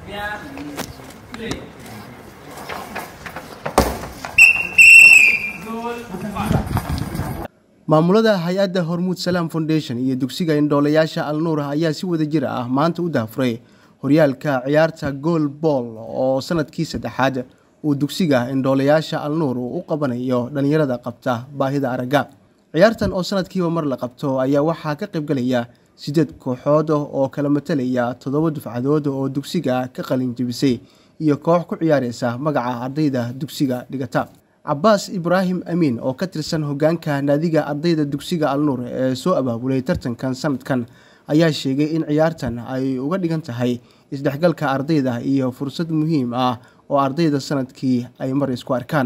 maamulada hay-adda hormuud salaam foundation iyo dugsiga indhoolayaasha alnuur ayaa si wada jir ah maanta u daafuray horyaalka ciyaarta gool bool oo sanadkii saddexaad uu dugsiga indhoolayaasha alnuur uu u qabanayo dhallinyarada qabta baahida aragga ciyaartan oo sanadkiiba mar la qabto ayaa waxaa ka qaybgalaya sideed kooxood oo kala matalaya toddoba dufcadood oo dugsiga ka qalin jebisay iyo koox ku ciyaareysa magaca ardayda dugsiga dhigata cabaas ibraahim amiin oo ka tirsan hogaanka naadiga ardayda dugsiga alnuur ee soo abaabulay tartankan sanadkan ayaa sheegay in ciyaartan ay uga dhigan tahay isdhexgalka ardayda iyo fursad muhiim ah oo ardayda sanadkii ay mar isku arkaan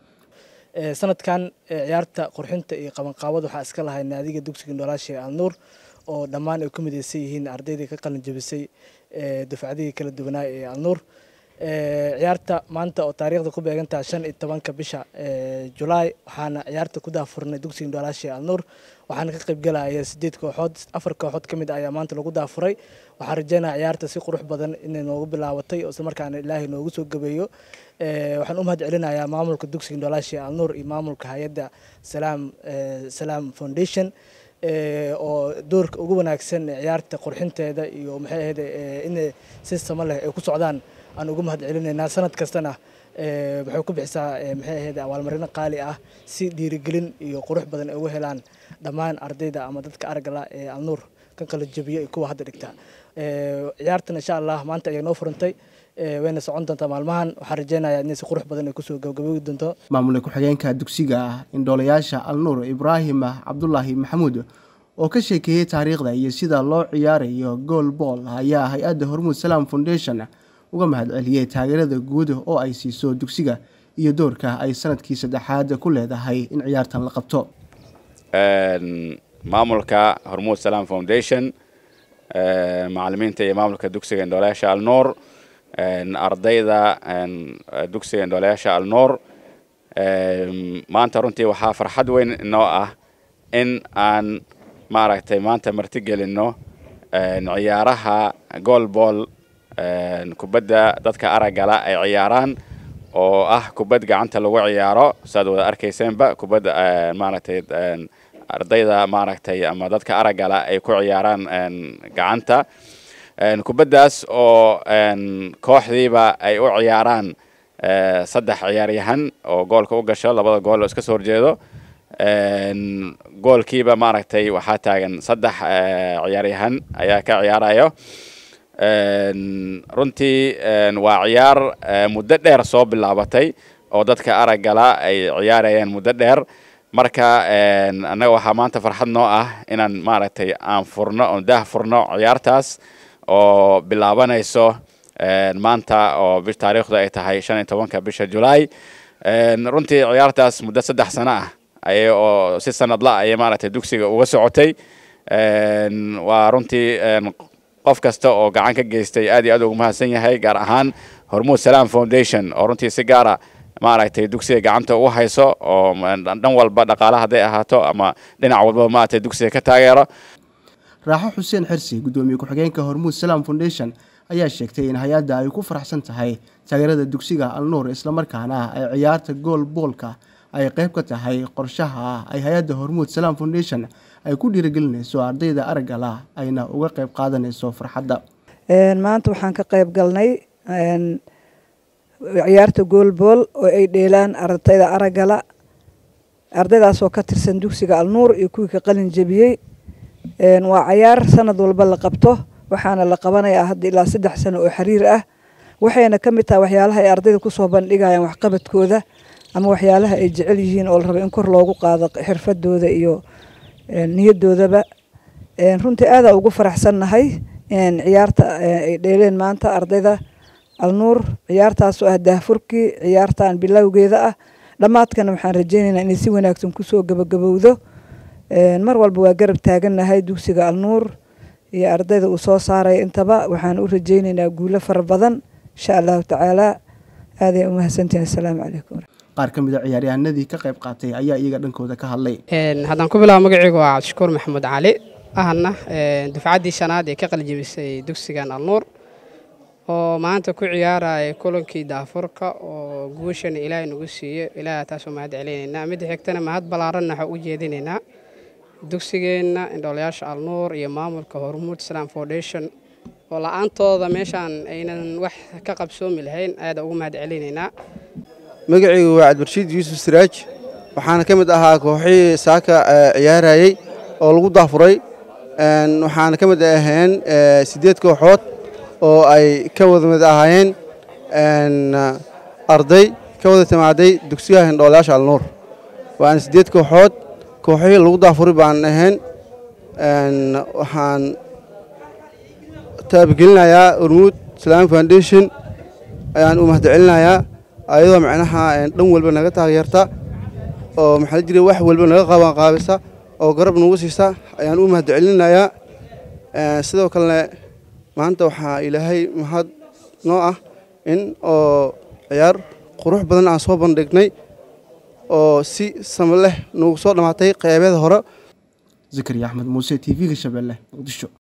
sanadkan ciyaarta qurxinta iyo qabanqaabada waxaa iska lahay naadiga dugsiga indhoolaasha ee alnuur oo dhammaan ay ku mideysan yihiin ardaydii ka qalin jebisay dufcadihii kala duwanaa ee alnuur ciyaarta maanta oo taariikhda ku beegantaha shan iyo tobanka bisha julaay waxaana ciyaarta ku daafurnay dugsiga indhoolaasha alnuur waxaana ka qaybgalaya sideed kooxood afar kooxood ka mid ayaa maanta lagu daafuray waxaan rajeynaya ciyaarta si qurux badan inay noogu bilaabatay oo islamarkaana ilaahay noogu soo gabeeyo waxaan u mahad celinayaa maamulka dugsiga indhoolaasha alnuur iyo maamulka hay-adda salaam salaam foundation oo doorka ugu wanaagsan ciyaarta qurxinteeda iyo maxay ahayd inay si samo leh ay ku socdaan aan ugu mahad celinaynaa sanad kastana waxay ku bixisaa maxay ahayd abaalmarino qaali ah si dhiirigelin iyo qurux badan ay ugu helaan dhammaan ardayda ama dadka aragala ee alnuur ka kala jebiya iyo kuwa hadda dhigta ciyaartan insha allah maanta ayay noo furantay wayna socon doontaa maalmahan waxaan rajeynayaa inay si qurux badan ay kusoo gabagabogi doonto maamulka ku-xigeenka dugsiga indhoolayaasha alnuur ibraahim cabdulaahi maxamuud oo ka sheekeeyey taariikhda iyo sida loo ciyaarayo gool bool ayaa hay-adda hormuud salaam foundation uga mahad celiyey taageerada guud oo ay siiso dugsiga iyo doorka ay sanadkii saddexaad ku leedahay in ciyaartan la qabto maamulka hormuud salaam foundation macalimiinta iyo maamulka dugsiga indhoolayaasha alnuur ardayda dugsiga indhoolayaasha alnuur maanta runtii waxaa farxad weyn inoo ah in aan maaragtay maanta marti gelino ciyaaraha goolbool kubadda dadka araggala ay ciyaaraan oo ah kubad gacanta lagu ciyaaro saad wada arkayseenba kubadda maaragtay ardayda maaragtay ama dadka araggala ay ku ciyaaraan gacanta kubaddaas oo kooxdiiba ay u ciyaaraan saddex ciyaaryahan oo goolka u gasho labada gool oo iska soo horjeedo goolkiiba maaragtay waxaa taagan saddex ciyaaryahan ayaa ka ciyaarayo runtii waa ciyaar muddo dheer soo bilaabatay oo dadka araggala ay ciyaarayeen muddo dheer marka annaga waxaa maanta farxad noo ah inaan maaragtay aan furno oon daah furno ciyaartaas oo bilaabanayso maanta oo taariikhdu ay tahay shan iyo tobanka bisha julaay runtii ciyaartaas muddo saddex sano ah ayay oo si sanadla ayay maaragtay dugsiga uga socotay waa runtii qof kasta oo gacan ka geystay aad iyo aad ugu mahadsan yahay gaar ahaan hormuud salaam foundation oo runtii si gaara maaragtay dugsiga gacanta ugu hayso oo dhan walba dhaqaale hadday ahaato ama dhinac walbaba maaragtay dugsiga ka taageero raaxo xuseen xirsi guddoomiye ku-xigeenka hormuud salaam foundation ayaa sheegtay in hay-adda ay ku faraxsan tahay taageerada dugsiga alnuur islamarkaana ay ciyaarta gool boolka ay qayb ka tahay qorshaha ay hay-adda hormuud salaam foundation ay ku dhiirigelinayso ardayda araggala ayna uga qayb qaadanayso farxadda maanta waxaan ka qayb galnay ciyaarta goolbool oo ay dheelaan ardayda araggala ardaydaasoo ka tirsan dugsiga alnuur iyo kuwii ka qalin jebiyey waa cayaar sanad walba la qabto waxaana la qabanayaa hadda ilaa saddex sano oo xiriir ah waxayna ka mid tahay waxyaalaha ay ardayda kusoo bandhigayaan waxqabadkooda ama waxyaalaha ay jecel yihiin oo la rabo in kor loogu qaado xirfadooda iyo niyadoodaba runtii aadaa ugu faraxsannahay ciyaarta ay dheeleen maanta ardayda alnuur ciyaartaasoo ah daahfurkii ciyaartan bilowgeeda ah dhammaadkana waxaan rajeynaynaa inay si wanaagsan kusoo gabagabowdo mar walba waa garab taagannahay dugsiga alnuur iyo ardayda uu soo saaraya intaba waxaan u rajeynaynaa guulo fara badan insha allahu tacaala aaday u mahadsantihin assalaamu calaykum qaar ka mid a ciyaaryahanadii ka qayb qaatay ayaa iyaga dhankooda ka hadlay haddaan ku bilaabo magaceygu waa cabdishakuur maxamuud cali ahna dufcaddii shanaad ee ka qaljibisay dugsigan alnuur oo maanta ku ciyaaraya kulankii daafurka oo guushana ilaahay nagu siiye ilaaha taasoo mahad celinaynaa midda xigtana mahad ballaaranna waxaa u jeedinaynaa dugsigeenna indhoolayaasha alnuur iyo maamulka hormuud islam foundation oo la-aantooda meeshaan aynan wax ka qabsoomi lahayn aada ugu mahad celinaynaa magacaygu waa cabdirshiid yuusuf siraaj waxaana ka mid ahaa kooxihii saaka ciyaarayey oo lagu daafuray waxaana ka mid ahayn siddeed kooxood oo ay ka wada mid ahaayeen arday ka wada timaaday dugsiyaha indhoolayaasha alnuur waana siddeed kooxood kooxihii lagu daafuray baan ahayn waxaan taabagelinayaa hormuud islaami foundation ayaan u mahad celinayaa ayadoo macnaha dhan walba naga taageerta oo maxaa la jiray wax walba naga qabanqaabisa oo garab nagu siisa ayaan u mahad celinayaa sidoo kalena maanta waxaa ilaahay mahad noo ah in oo ciyaar qurux badan aan soo bandhignay oo si sama leh nagu soo dhammaatay qeybeeda hore zakariya axmed muuse t v-ga shabeelle muqdisho